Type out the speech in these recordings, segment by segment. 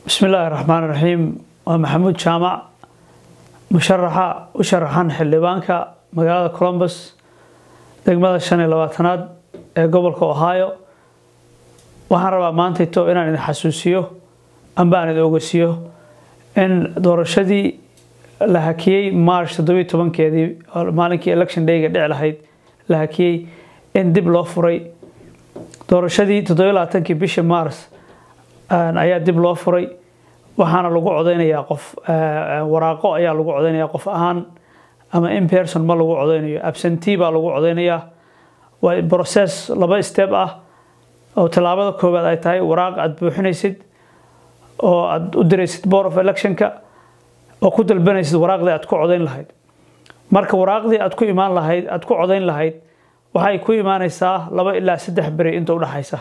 bismi illaahi raxmaan raxiim waa maxamuud jaamac musharaxa u sharaxan xildhibaanka magaalada colombus degmada shan iyo labaatanaad ee gobolka ohio waxaan rabaa maantayto inaan idin xasuusiyo amba aan idin ogeysiiyo in doorashadii la hakiyey march toddobiyo tobankeedii maalinkii election dayga dhici lahayd la hakiyey in dib loo furay doorashadii toddobiyo labaatankii bishii mars ayaa dib loo furay waxaana lagu codeynayaa qof waraaqo ayaa lagu codeynayaa qof ahaan ama in person ma lagu codeynayo absentee baa lagu codeynayaa waa process laba step ah oo tallaabada koowaad ay tahay waraaq aada buuxinaysid oo aada u diraysid board of electionka oo ku dalbanaysid waraaqdii aad ku codeyn lahayd marka waraaqdii aad ku imaan lahayd aada ku codeyn lahayd waxay ku imaaneysaa laba ilaa saddex beri inta udhexaysa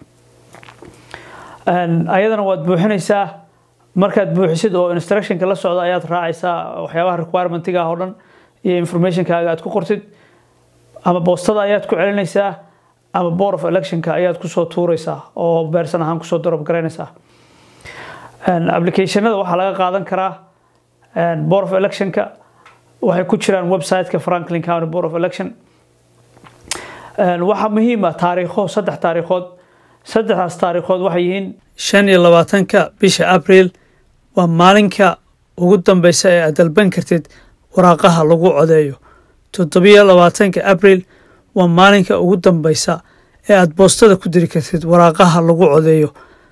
ayadana waad buuxinaysaa markaad buuxisid oo instructionka la socda ayaad raacaysaa waxyaabaha requirementiga oo dhan iyo informationkaaga aad ku qortid ama boostada ayaad ku celinaysaa ama board of electionka ayaad kusoo tuuraysaa oo beersan ahaan kusoo darob garaynaysaa applicationada waxaa laga qaadan karaa board of electionka waxay ku jiraan websiteka franklin county board of election waxaa muhiim ah taariikho saddex taariikhood saddexdaas taariikhood waxay yihiin shan iyo labaatanka bisha abriil waa maalinka ugu dambeysa ee aad dalban kartid waraaqaha lagu codeeyo toddobiyo labaatanka abriil waa maalinka ugu dambeysa ee aad boostada ku diri kartid waraaqaha lagu codeeyo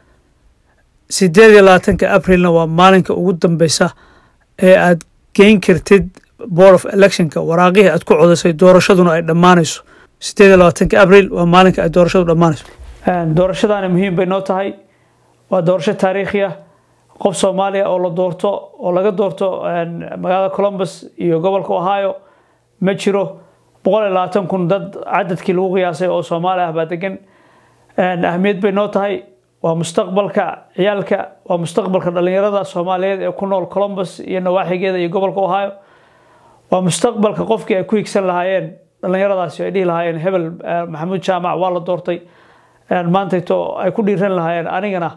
sideed iyo labaatanka abrilna waa maalinka ugu dambeysa ee aad geyn kartid board of electionka waraaqihii aad ku codeysay doorashaduna ay dhammaanayso sideed iyo labaatanka abriil waa maalinka ay doorashadu dhammaanayso doorashadaani muhiim bay noo tahay waa doorasho taariikhi ah qof soomaaliya oo la doorto oo laga doorto magaalada colombus iyo gobolka ohio ma jiro boqol iyo labaatan kun dad cadadkii lagu qiyaasay oo soomaali ah baa degan ahmiyad bay noo tahay waa mustaqbalka ciyaalka waa mustaqbalka dhalinyarada soomaaliyeed ee ku nool colombus iyo nawaaxigeeda iyo gobolka ohio waa mustaqbalka qofkii ay ku higsan lahaayeen dhalinyaradaasi ay dhihi lahaayeen hebel maxamuud jaamac waa la doortay maantayto ay ku dhiiran lahaayeen anigana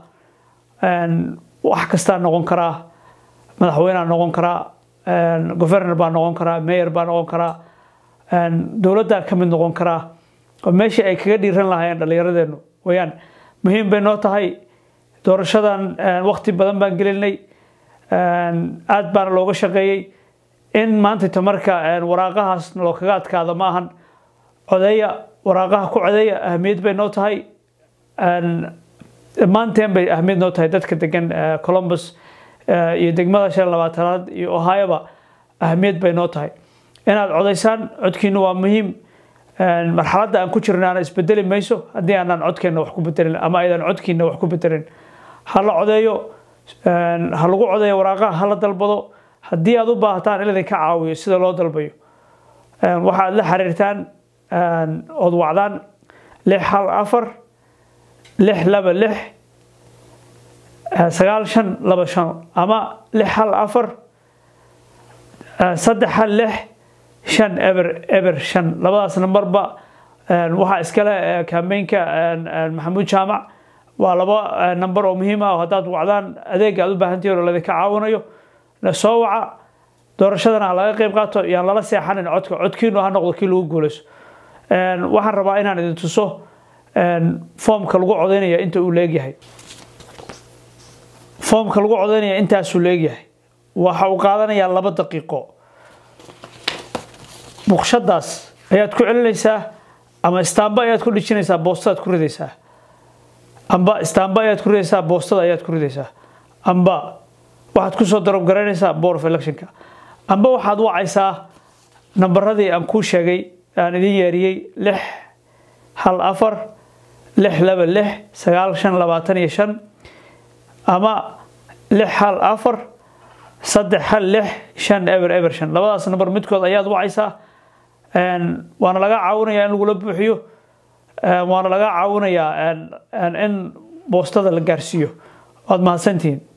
wax kastaa noqon karaa madaxweynea noqon karaa governor baa noqon karaa mayor baa noqon karaa dowladdaa ka mid noqon karaa oo meeshii ay kaga dhiiran lahaayeen dhallinyaradeenu weyaan muhiim bay noo tahay doorashadan waqti badan baan gelinay aada baana looga shaqeeyey in maantayto marka waraaqahaas loo kaga adkaado ma ahan codeeya waraaqaha ku codeeya ahmiyad bay noo tahay dhammaanteen bay ahmiyad noo tahay dadka degan colombus iyo degmada shan labaatanaad iyo ohioba ahmiyad bay noo tahay inaad codaysaan codkiinu waa muhiim marxaladda aan ku jirnaana isbedeli mayso haddii aanaan codkeenna wax ku bedelin ama aydan codkiina wax ku bedelin ha la codeeyo ha lagu codeeyo waraaqaha ha la dalbado haddii aad u baahataan in idinka caawiyo sida loo dalbayo waxaad la xiriirtaan ood wacdaan lix hal afar lix laba lix sagaal shan laba shan ama lix hal afar saddex hal lix shan eber eber shan labadaas nambarba waxaa iskale kambeynka maxamuud jaamac waa laba namber oo muhiim ah oo haddaad wacdaan adeega aad u baahantihiin oo ladinka caawinayo soo waca doorashadana ha laga qeyb qaato yaan lala seexanin codka codkiinu ha noqdo kii lagu guuleyso waxaan rabaa inaan idin tuso foomka lagu codeynaya inta uu leegyahay foomka lagu codeynaya intaasuu leegyahay waxa uu qaadanayaa laba daqiiqo buqshadaas ayaad ku celinaysaa ama istaamba ayaad ku dhijinaysaa boostadaad ku ridaysaa amba istaamba ayaad ku ridaysaa boostada ayaad ku ridaysaa amba waxaad kusoo darob garaynaysaa board of electionka amba waxaad wacaysaa nambaradii aan kuu sheegay aan idin yeeriyey lix hal afar lix laba lix sagaal shan labaatan iyo shan ama lix hal afar saddex hal lix shan eber eber shan labadaas namber midkood ayaad wacaysaa waana laga caawinayaa in lagula buuxiyo waana laga caawinayaa in boostada la gaarsiiyo waad mahadsantihiin